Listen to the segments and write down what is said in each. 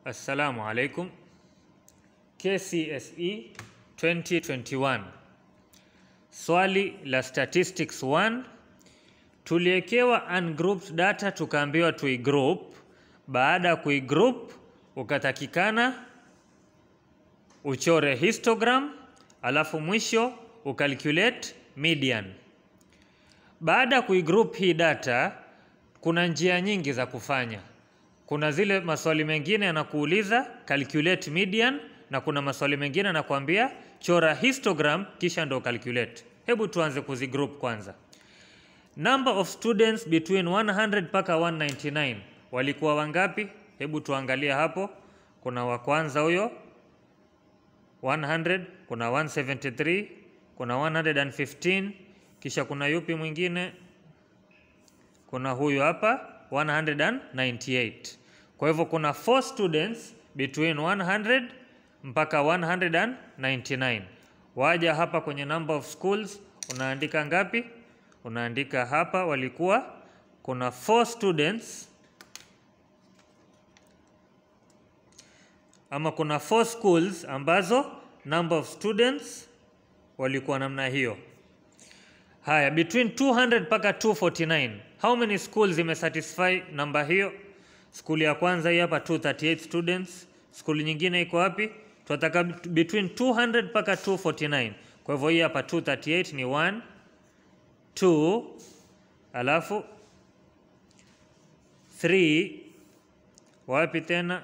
Assalamu alaikum. KCSE 2021. Swali la statistics 1 tuliekewa ungrouped data tukaambiwa tuigroup. Baada ya kuigroup ukatakikana uchore histogram, alafu mwisho ucalculate median. Baada ya kuigroup hii data, kuna njia nyingi za kufanya. Kuna zile maswali mengine yanakuuliza calculate median, na kuna maswali mengine yanakuambia chora histogram kisha ndo calculate. Hebu tuanze kuzigroup kwanza. Number of students between 100 mpaka 199 walikuwa wangapi? Hebu tuangalie hapo. Kuna wa kwanza huyo 100, kuna 173, kuna 115, kisha kuna yupi mwingine? Kuna huyu hapa 198. Kwa hivyo kuna 4 students between 100 mpaka 199. Waja hapa kwenye number of schools unaandika ngapi? Unaandika hapa walikuwa kuna 4 students ama kuna 4 schools ambazo number of students walikuwa namna hiyo. Haya, between 200 mpaka 249 how many schools imesatisfy namba hiyo? Skuli ya kwanza hii hapa 238 students. Skuli nyingine iko wapi? Tunataka between 200 mpaka 249. Kwa hivyo hii hapa 238 ni 1 2 alafu 3 wapi tena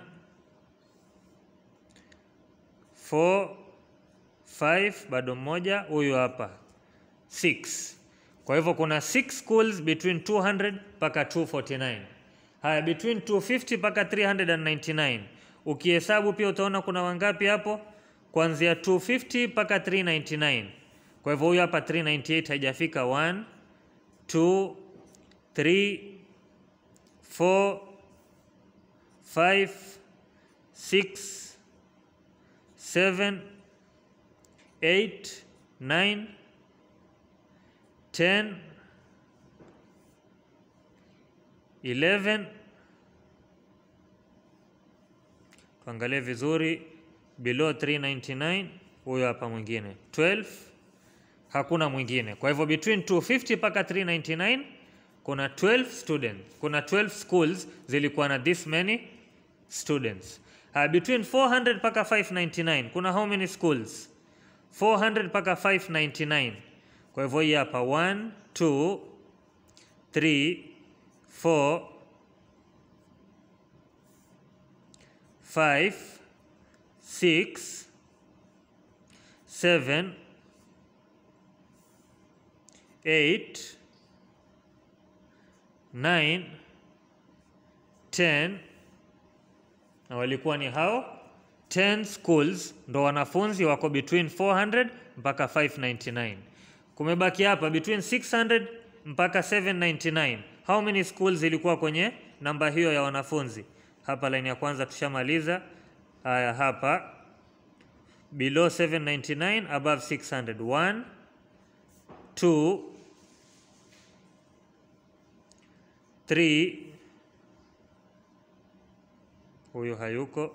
4 5 bado mmoja huyu hapa 6 kwa hivyo kuna 6 schools between 200 mpaka 249 haya between 250 mpaka 399 ukihesabu pia utaona kuna wangapi hapo kuanzia 250 mpaka 399 kwa hivyo huyu hapa 398 haijafika 1 2 3 4 5 6 7 8 9 10 11 tuangalie vizuri below 399 huyo hapa mwingine 12 hakuna mwingine kwa hivyo between 250 mpaka 399 kuna 12 students kuna 12 schools zilikuwa na this many students uh, between 400 mpaka 599 kuna how many schools 400 mpaka 599 kwa hivyo hii hapa 1 2 3 4 5 6 7 8 9 10 na walikuwa ni hao 10 schools ndo wanafunzi wako between 400 mpaka 599 kumebaki hapa between 600 mpaka 799 how many schools ilikuwa kwenye namba hiyo ya wanafunzi hapa line ya kwanza tushamaliza haya hapa below 799 above 600 1 2 3 huyu hayuko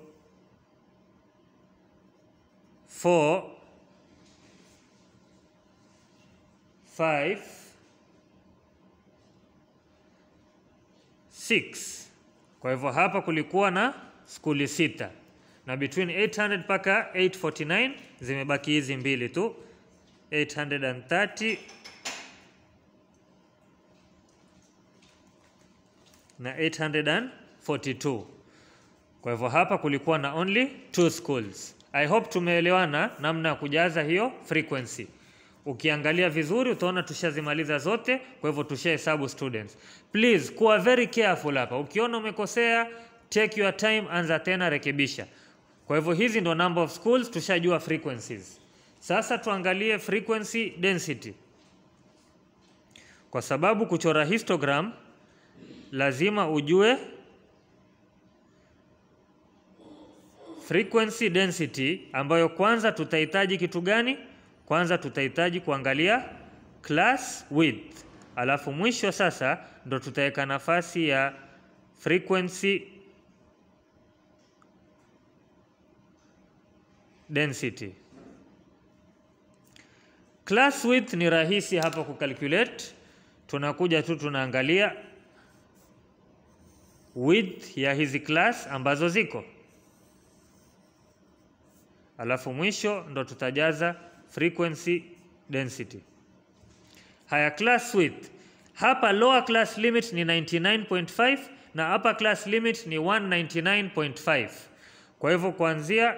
4 5 6 kwa hivyo hapa kulikuwa na skuli sita na between 800 mpaka 849 zimebaki hizi mbili tu 830 na 842 kwa hivyo hapa kulikuwa na only two schools i hope tumeelewana namna ya kujaza hiyo frequency ukiangalia vizuri utaona tushazimaliza zote kwa hivyo tushahesabu students please kuwa very careful hapa ukiona umekosea take your time anza tena rekebisha kwa hivyo hizi ndo number of schools tushajua frequencies sasa tuangalie frequency density kwa sababu kuchora histogram lazima ujue frequency density ambayo kwanza tutahitaji kitu gani kwanza tutahitaji kuangalia class width alafu mwisho sasa ndo tutaweka nafasi ya frequency density. Class width ni rahisi hapa kucalculate, tunakuja tu tunaangalia width ya hizi class ambazo ziko, alafu mwisho ndo tutajaza frequency density. Haya, class width hapa, lower class limit ni 99.5 na upper class limit ni 199.5. Kwa hivyo kuanzia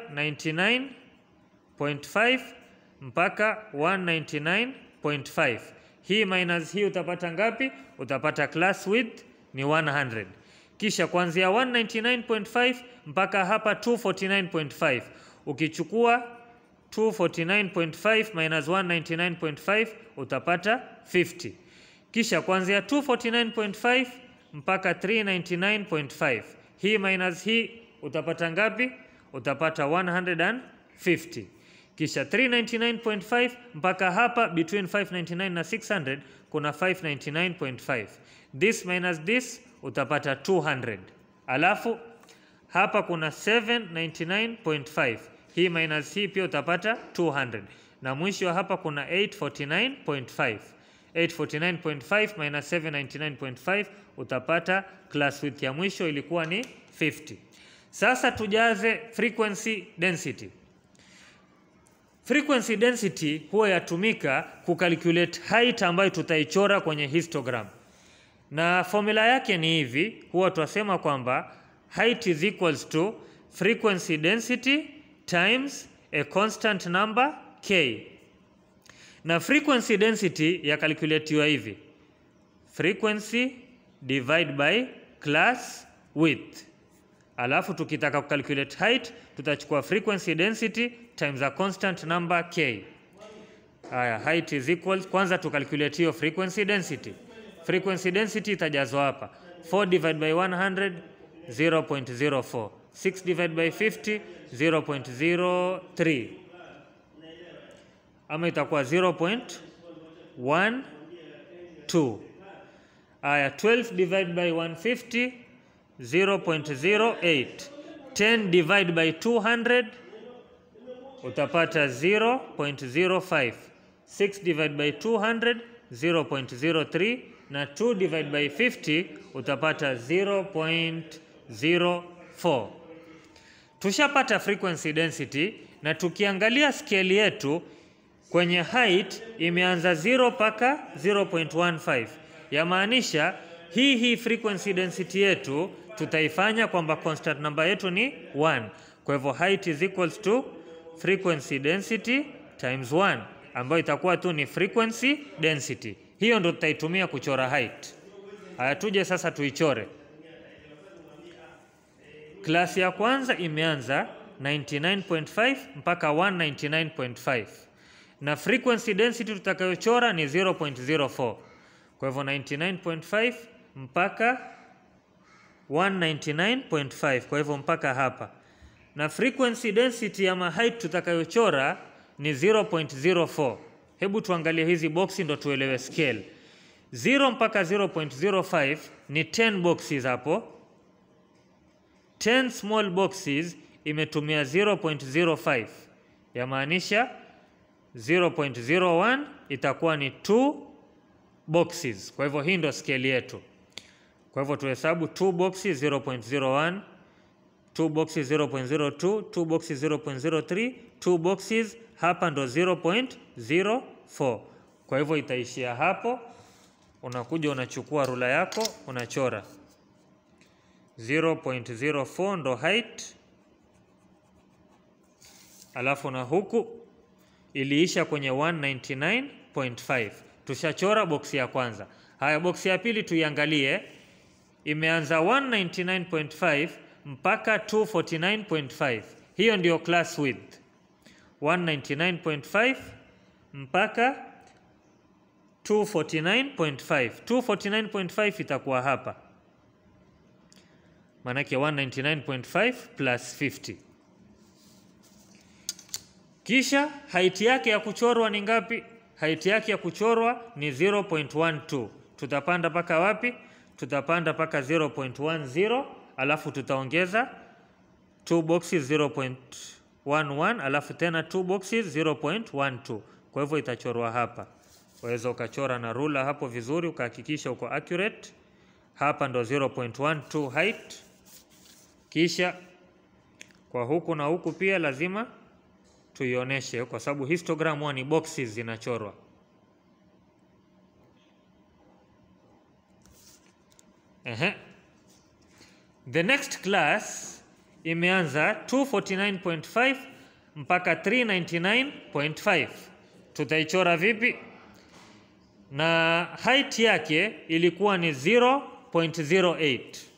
99.5 mpaka 199.5, hii minus hii utapata ngapi? Utapata class width ni 100. Kisha kuanzia 199.5 mpaka hapa 249.5, ukichukua 249.5 minus 199.5 utapata 50. Kisha kuanzia 249.5 mpaka 399.5, hii minus hii utapata ngapi? Utapata 150. Kisha 399.5 mpaka hapa between 599 na 600 kuna 599.5. This minus this utapata 200. Alafu hapa kuna 799.5. Hii minus hii pia utapata 200. Na mwisho hapa kuna 849.5. 849.5 minus 799.5 utapata class width ya mwisho ilikuwa ni 50. Sasa tujaze frequency density. Frequency density huwa yatumika kucalculate height ambayo tutaichora kwenye histogram, na formula yake ni hivi, huwa tunasema kwamba height is equals to frequency density times a constant number k, na frequency density ya calculatiwa hivi frequency divide by class width Alafu tukitaka kucalculate height tutachukua frequency density times a constant number k. Haya, height is equal, kwanza tucalculate hiyo frequency density. Frequency density itajazwa hapa 4 divided by 100 0.04, 6 divided by 50 0.03, ama itakuwa 0.12. Haya, 12 divided by 150 0.08 10 divide by 200 utapata 0.05 6 divide by 200 0.03 na 2 divide by 50 utapata 0.04 tushapata frequency density na tukiangalia scale yetu kwenye height imeanza 0 mpaka 0.15 yamaanisha hii hii frequency density yetu tutaifanya kwamba constant number yetu ni 1. Kwa hivyo height is equals to frequency density times 1 ambayo itakuwa tu ni frequency density. Hiyo ndo tutaitumia kuchora height. Haya, tuje sasa tuichore. Klasi ya kwanza imeanza 99.5 mpaka 199.5 na frequency density tutakayochora ni 0.04. Kwa hivyo 99.5 mpaka 199.5 kwa hivyo mpaka hapa, na frequency density ama height tutakayochora ni 0.04. Hebu tuangalie hizi boxi ndo tuelewe scale. 0 mpaka 0.05 ni 10 boxes hapo. 10 small boxes imetumia 0.05, yamaanisha 0.01 itakuwa ni 2 boxes. Kwa hivyo hii ndo scale yetu. Kwa hivyo tuhesabu 2 boxes 0.01, 2 boxes 0.02, 2 boxes 0.03, 2 boxes hapa ndo 0.04. Kwa hivyo itaishia hapo. Unakuja unachukua rula yako unachora 0.04 ndo height, alafu na huku iliisha kwenye 199.5. Tushachora boksi ya kwanza. Haya, boksi ya pili tuiangalie, imeanza 199.5 mpaka 249.5. Hiyo ndio class width 199.5 mpaka 249.5. 249.5 itakuwa hapa, maanake 199.5 plus 50. Kisha height yake ya kuchorwa ni ngapi? Height yake ya kuchorwa ni 0.12. Tutapanda mpaka wapi? Tutapanda mpaka 0.10, alafu tutaongeza 2 boxes 0.11 alafu tena two boxes 0.12 kwa hivyo itachorwa hapa waweza ukachora na rula hapo vizuri ukahakikisha uko accurate hapa ndo 0.12 height kisha kwa huku na huku pia lazima tuionyeshe kwa sababu histogram huwa ni boxes zinachorwa Ehe. The next class imeanza 249.5 mpaka 399.5. Tutaichora vipi? Na height yake ilikuwa ni 0.08.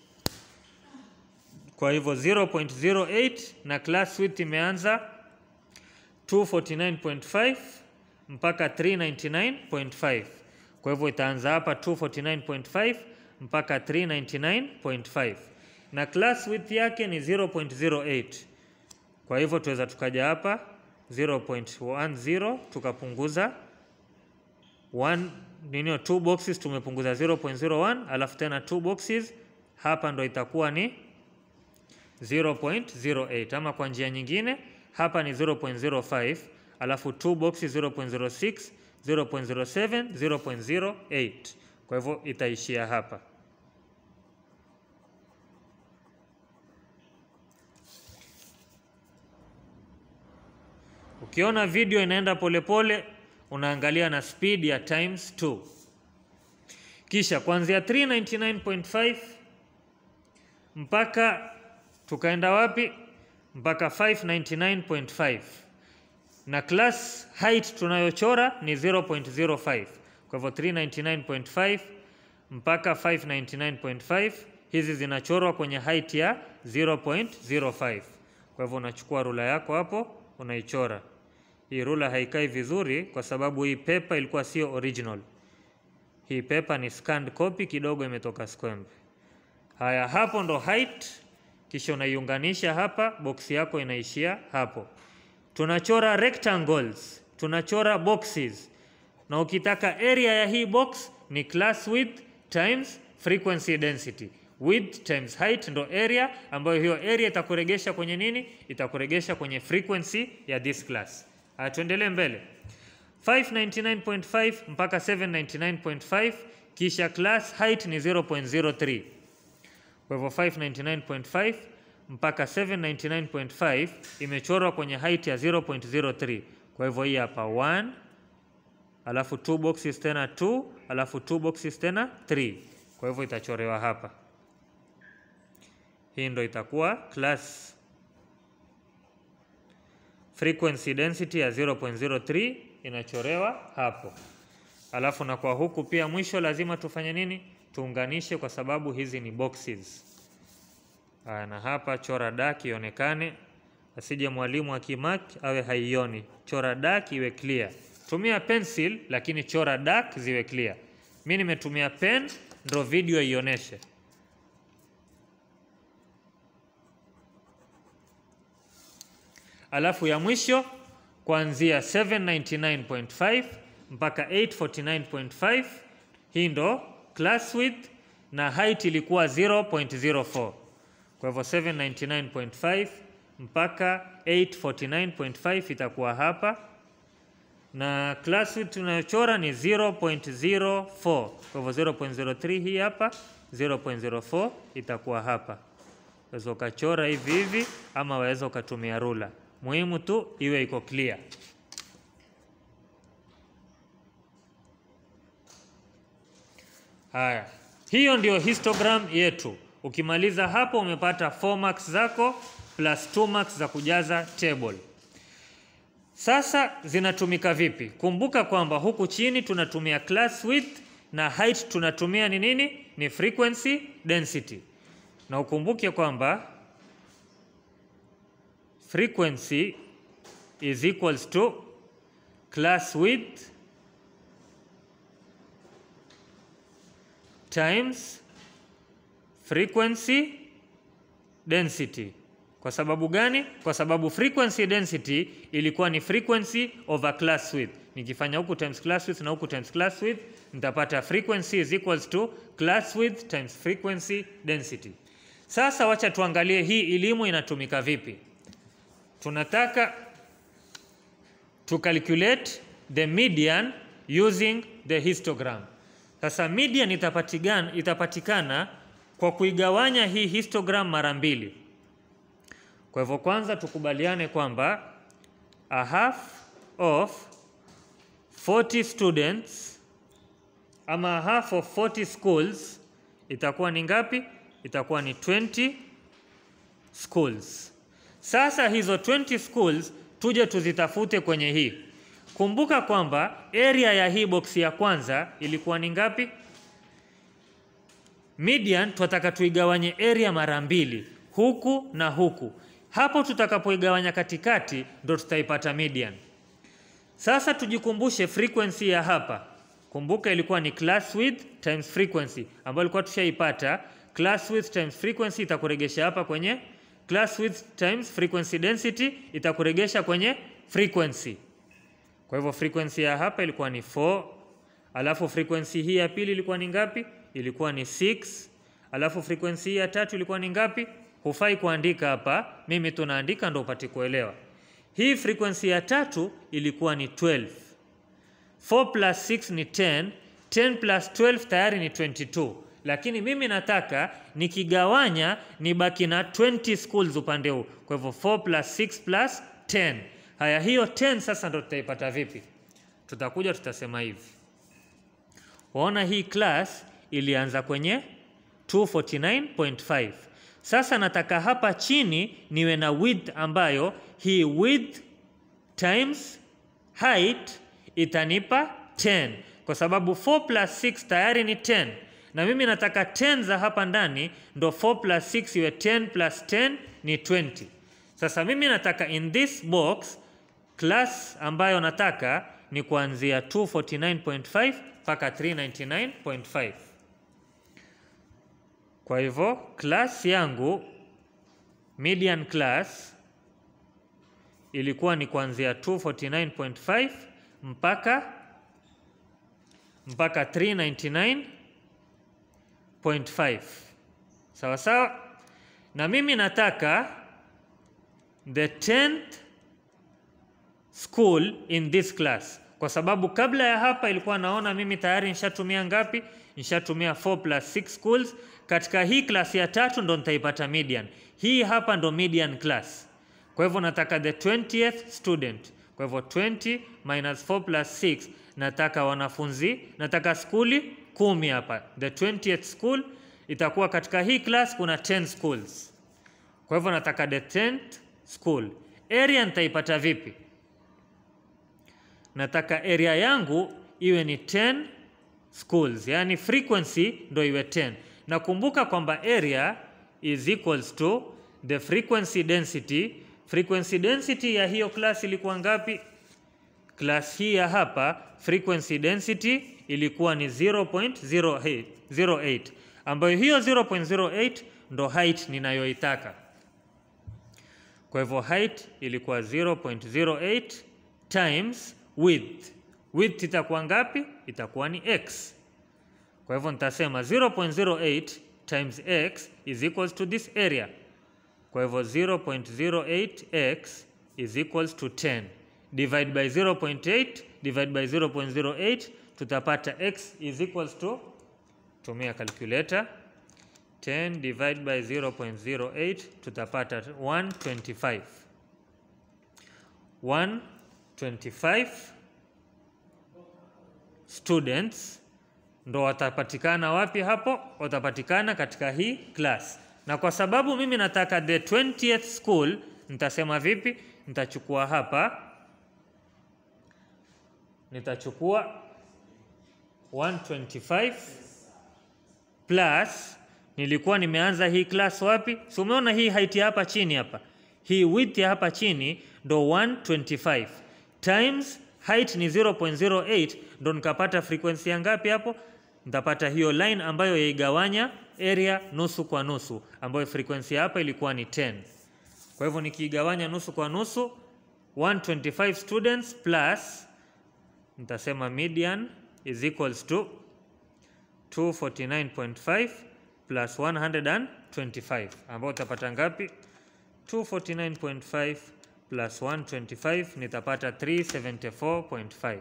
Kwa hivyo 0.08 na class width imeanza 249.5 mpaka 399.5. Kwa hivyo itaanza hapa 249.5 mpaka 399.5 na class width yake ni 0.08. Kwa hivyo tuweza tukaja hapa 0.10 tukapunguza 1 nini, two boxes tumepunguza 0.01, alafu tena two boxes hapa ndo itakuwa ni 0.08, ama kwa njia nyingine hapa ni 0.05, alafu two boxes 0.06, 0.07, 0.08 kwa hivyo itaishia hapa. Ukiona video inaenda polepole, unaangalia na speed ya times 2. Kisha kuanzia 399.5 mpaka tukaenda wapi? Mpaka 599.5 na class height tunayochora ni 0.05 kwa hivyo 399.5 mpaka 599.5 hizi zinachorwa kwenye height ya 0.05. Kwa hivyo unachukua rula yako hapo unaichora. Hii rula haikai vizuri kwa sababu hii pepa ilikuwa sio original. Hii pepa ni scanned copy, kidogo imetoka squembe. Haya, hapo ndo height, kisha unaiunganisha hapa, box yako inaishia hapo. Tunachora rectangles, tunachora boxes na ukitaka area ya hii box ni class width times frequency density. Width times height ndo area ambayo hiyo area itakuregesha kwenye nini? Itakuregesha kwenye frequency ya this class. Haya, tuendelee mbele. 599.5 mpaka 799.5 kisha class height ni 0.03. Kwa hivyo 599.5 mpaka 799.5 imechorwa kwenye height ya 0.03. Kwa hivyo hii hapa 1 alafu two boxes tena 2 alafu two boxes tena 3. Kwa hivyo itachorewa hapa. Hii ndo itakuwa class frequency density ya 0.03 inachorewa hapo. Alafu na kwa huku pia mwisho lazima tufanye nini? Tuunganishe kwa sababu hizi ni boxes. Aya, na hapa chora dark ionekane, asije mwalimu akimark awe haioni. Chora dark iwe clear. Tumia pencil lakini chora dark ziwe clear. Mi nimetumia pen ndo video ioneshe. Alafu ya mwisho kuanzia 799.5 mpaka 849.5 hii ndo class width na height ilikuwa 0.04. Kwa hivyo 799.5 mpaka 849.5 itakuwa hapa na class width tunayochora ni 0.04. Kwa hivyo 0.03 hii hapa, 0.04 itakuwa hapa. Waweza ukachora hivi hivi ama waweza ukatumia rula. Muhimu tu iwe iko clear. Haya, hiyo ndio histogram yetu. Ukimaliza hapo umepata 4 marks zako plus 2 marks za kujaza table. Sasa zinatumika vipi? Kumbuka kwamba huku chini tunatumia class width na height tunatumia ni nini? Ni frequency density. Na ukumbuke kwamba frequency is equals to class width times frequency density. Kwa sababu gani? Kwa sababu frequency density ilikuwa ni frequency over class width. Nikifanya huku times class width na huku times class width, nitapata frequency is equals to class width times frequency density. Sasa wacha tuangalie hii elimu inatumika vipi. tunataka to calculate the median using the histogram. Sasa median itapatikana, itapatikana kwa kuigawanya hii histogram mara mbili. Kwa hivyo kwanza tukubaliane kwamba a half of 40 students ama a half of 40 schools itakuwa ni ngapi? Itakuwa ni 20 schools. Sasa hizo 20 schools tuje tuzitafute kwenye hii. Kumbuka kwamba area ya hii box ya kwanza ilikuwa ni ngapi? Median tunataka tuigawanye area mara mbili, huku na huku. Hapo tutakapoigawanya katikati ndo tutaipata median. Sasa tujikumbushe frequency ya hapa. Kumbuka ilikuwa ni class width times frequency ambayo ilikuwa tushaipata. Class width times frequency itakuregesha hapa kwenye class width times frequency density itakuregesha kwenye frequency. Kwa hivyo frequency ya hapa ilikuwa ni 4, alafu frequency hii ya pili ilikuwa ni ngapi? Ilikuwa ni 6, alafu frequency hii ya tatu ilikuwa ni ngapi? Hufai kuandika hapa, mimi tunaandika ndo upate kuelewa. Hii frequency ya tatu ilikuwa ni 12. 4 plus 6 ni 10, 10 plus 12 tayari ni 22 lakini mimi nataka nikigawanya nibaki na 20 schools upande huu. Kwa hivyo 4 plus 6 plus 10. Haya, hiyo 10 sasa ndo tutaipata vipi? Tutakuja tutasema hivi, waona hii class ilianza kwenye 249.5. Sasa nataka hapa chini niwe na width ambayo hii width times height itanipa 10 kwa sababu 4 plus 6 tayari ni 10 na mimi nataka 10 za hapa ndani ndo 4 plus 6 iwe 10 plus 10 ni 20. Sasa mimi nataka in this box class ambayo nataka ni kuanzia 249.5 mpaka 399.5. Kwa hivyo class yangu median class ilikuwa ni kuanzia 249.5 mpaka mpaka 399.5 sawa sawa, na mimi nataka the 10th school in this class, kwa sababu kabla ya hapa ilikuwa naona mimi tayari nishatumia ngapi? Nishatumia 4 plus 6 schools. Katika hii class ya tatu ndo nitaipata median. Hii hapa ndo median class. Kwa hivyo nataka the 20th student. Kwa hivyo 20 minus 4 plus 6 nataka wanafunzi, nataka skuli kumi hapa. The 20th school itakuwa katika hii class kuna 10 schools. Kwa hivyo nataka the 10th school. Area nitaipata vipi? Nataka area yangu iwe ni 10 schools, yani frequency ndo iwe 10. Nakumbuka kwamba area is equals to the frequency density. Frequency density ya hiyo class ilikuwa ngapi? Class hii ya hapa frequency density ilikuwa ni 0.08 08, ambayo hiyo 0.08 ndo height ninayoitaka. Kwa hivyo height ilikuwa 0.08 times width. Width itakuwa ngapi? Itakuwa ni x. Kwa hivyo nitasema 0.08 times x is equals to this area. Kwa hivyo 0.08x is equals to 10 divide by 0.8 divide by 0.08 tutapata x is equals to, tumia calculator 10 divide by 0.08 tutapata 125 125 students ndo watapatikana wapi hapo? Watapatikana katika hii class, na kwa sababu mimi nataka the 20th school, nitasema vipi? Nitachukua hapa, nitachukua 125 plus, nilikuwa nimeanza hii class wapi? Si umeona hii height ya hapa chini hapa, hii width ya hapa chini ndo 125 times height ni 0.08 ndo nikapata frequency ya ngapi hapo? Nitapata hiyo line ambayo yaigawanya area nusu kwa nusu, ambayo frequency hapa ilikuwa ni 10. Kwa hivyo nikiigawanya nusu kwa nusu 125 students plus nitasema median is equals to 249.5 plus 125 ambayo utapata ngapi? 249.5 plus 125 nitapata 374.5.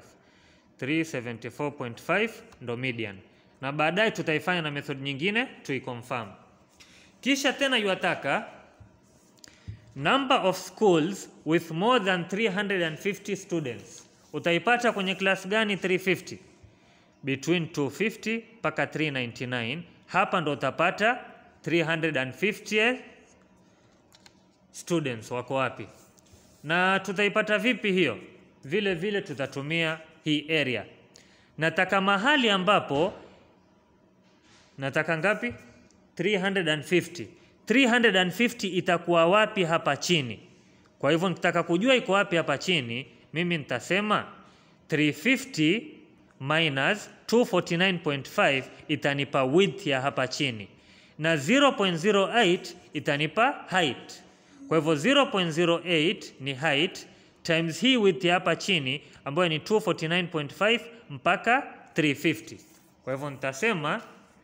374.5 ndo median, na baadaye tutaifanya na method nyingine tuiconfirm. Kisha tena yuataka number of schools with more than 350 students. Utaipata kwenye class gani 350? Between 250 mpaka 399. Hapa ndo utapata 350 students wako wapi, na tutaipata vipi hiyo? Vile vile tutatumia hii area. Nataka mahali ambapo nataka ngapi? 350. 350 itakuwa wapi hapa chini? Kwa hivyo nitaka kujua iko wapi hapa chini, mimi nitasema 350 minus 249.5 itanipa width ya hapa chini na 0.08 itanipa height. Kwa hivyo 0.08 ni height times hii width ya hapa chini ambayo ni 249.5 mpaka 350. Kwa hivyo nitasema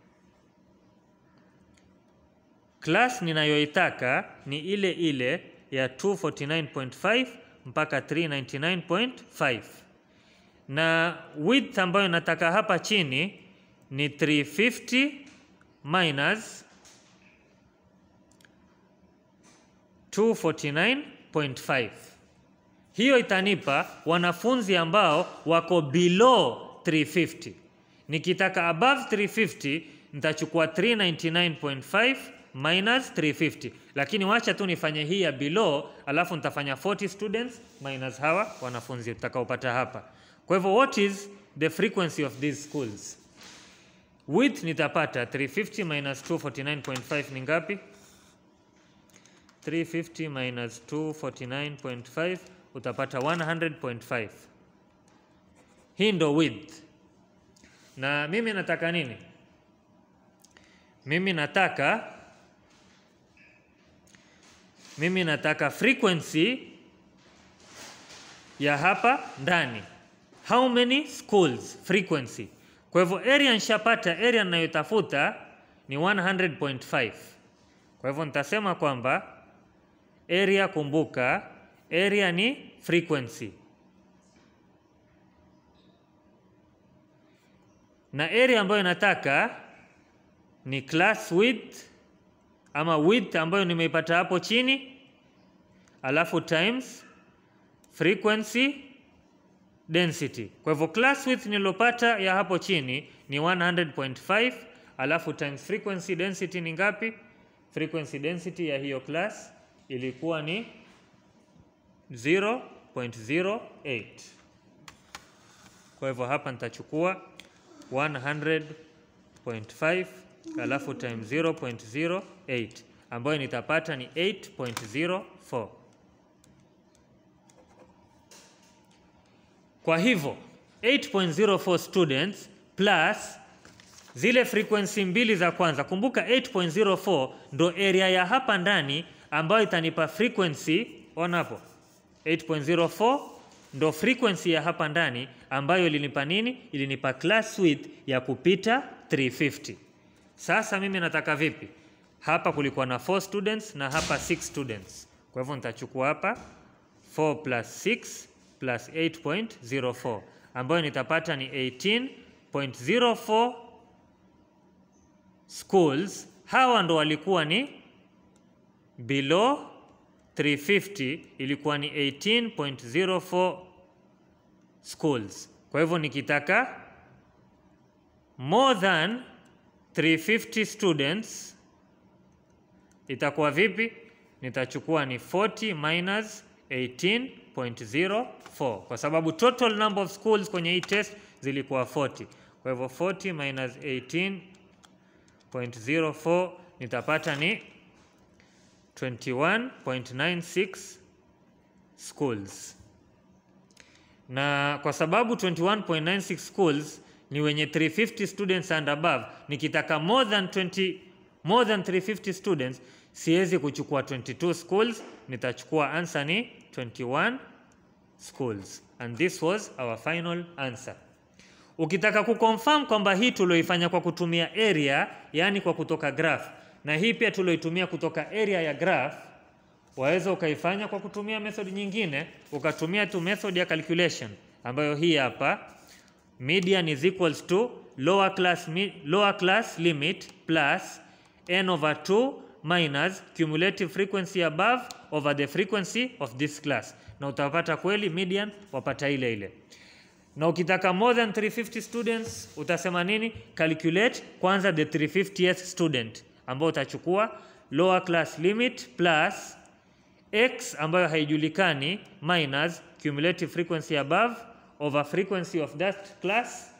class ninayoitaka ni ile ile ya 249.5 mpaka 399.5 na width ambayo nataka hapa chini ni 350 minus 249.5. Hiyo itanipa wanafunzi ambao wako below 350. Nikitaka above 350 nitachukua 399.5 minus 350, lakini wacha tu nifanye hii ya below, alafu nitafanya 40 students minus hawa wanafunzi tutakaopata hapa. Kwa hivyo what is the frequency of these schools? Width nitapata 350 minus 249.5 ni ngapi? 350 minus 249.5 utapata 100.5. Hii ndo width. Na mimi nataka nini? Mimi nataka mimi nataka frequency ya hapa ndani. How many schools frequency. Kwa hivyo area nishapata, area ninayotafuta ni 100.5. Kwa hivyo nitasema kwamba area, kumbuka area ni frequency, na area ambayo nataka ni class width ama width ambayo nimeipata hapo chini, alafu times frequency density. Kwa hivyo class width nilopata ya hapo chini ni 100.5, alafu times frequency density ni ngapi? Frequency density ya hiyo class ilikuwa ni 0.08. Kwa hivyo hapa nitachukua 100.5 alafu times 0.08 ambayo nitapata ni 8.04. Kwa hivyo 8.04 students plus zile frequency mbili za kwanza. Kumbuka 8.04 ndo area ya hapa ndani ambayo itanipa frequency. Ona hapo 8.04 ndo frequency ya hapa ndani ambayo ilinipa nini? Ilinipa class width ya kupita 350. Sasa mimi nataka vipi? Hapa kulikuwa na 4 students na hapa 6 students. Kwa hivyo nitachukua hapa 4 plus 6 plus 8.04 ambayo nitapata ni 18.04 schools. Hawa ndo walikuwa ni below 350, ilikuwa ni 18.04 schools. Kwa hivyo nikitaka more than 350 students itakuwa vipi? Nitachukua ni 40 minus 18.04 kwa sababu total number of schools kwenye hii test zilikuwa 40. Kwa hivyo 40 minus 18.04 nitapata ni 21.96 schools, na kwa sababu 21.96 schools ni wenye 350 students and above, nikitaka more than 20 more than 350 students siwezi kuchukua 22 schools, nitachukua answer ni 21 schools and this was our final answer. Ukitaka kuconfirm kwamba hii tulioifanya kwa kutumia area, yani kwa kutoka graph, na hii pia tulioitumia kutoka area ya graph, waweza ukaifanya kwa kutumia method nyingine, ukatumia tu method ya calculation ambayo hii hapa, median is equals to lower class, mi, lower class limit plus n over 2 minus cumulative frequency above over the frequency of this class, na utapata kweli median wapata ile ile. Na ukitaka more than 350 students utasema nini? Calculate kwanza the 350th student ambao utachukua lower class limit plus x ambayo haijulikani minus cumulative frequency above over frequency of that class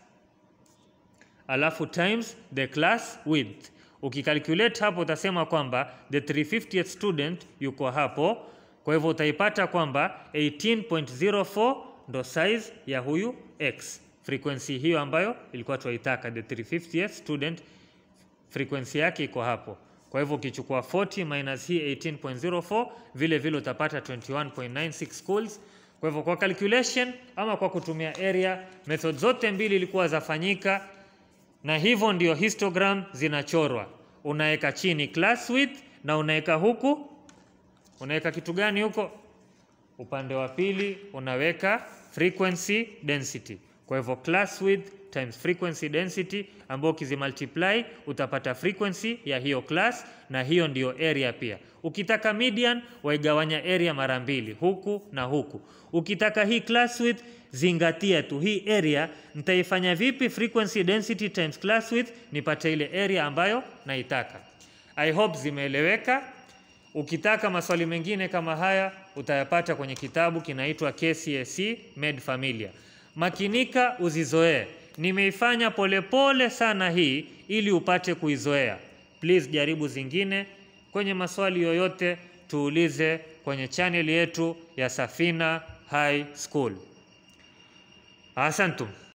alafu times the class width. Ukicalculate hapo utasema kwamba the 350th student yuko hapo, kwa hivyo utaipata kwamba 18.04 ndo size ya huyu x, frequency hiyo ambayo ilikuwa tuaitaka, the 350th student frequency yake iko hapo. Kwa hivyo ukichukua 40 minus hii 18.04 vile vile utapata 21.96 schools. Kwa hivyo kwa calculation ama kwa kutumia area, method zote mbili ilikuwa zafanyika, na hivyo ndio histogram zinachorwa. Unaweka chini class width na unaweka huku, unaweka kitu gani huko? Upande wa pili unaweka frequency density. Kwa hivyo class width times frequency density ambao ukizimultiply utapata frequency ya hiyo class, na hiyo ndiyo area pia. Ukitaka median waigawanya area mara mbili, huku na huku. Ukitaka hii class width, zingatia tu hii area nitaifanya vipi, frequency density times class width, nipate ile area ambayo naitaka. I hope zimeeleweka. Ukitaka maswali mengine kama haya utayapata kwenye kitabu kinaitwa KCSE Made Familiar. Makinika uzizoee. Nimeifanya polepole sana hii ili upate kuizoea. Please jaribu zingine. Kwenye maswali yoyote tuulize kwenye channel yetu ya Safina High School. Asantum.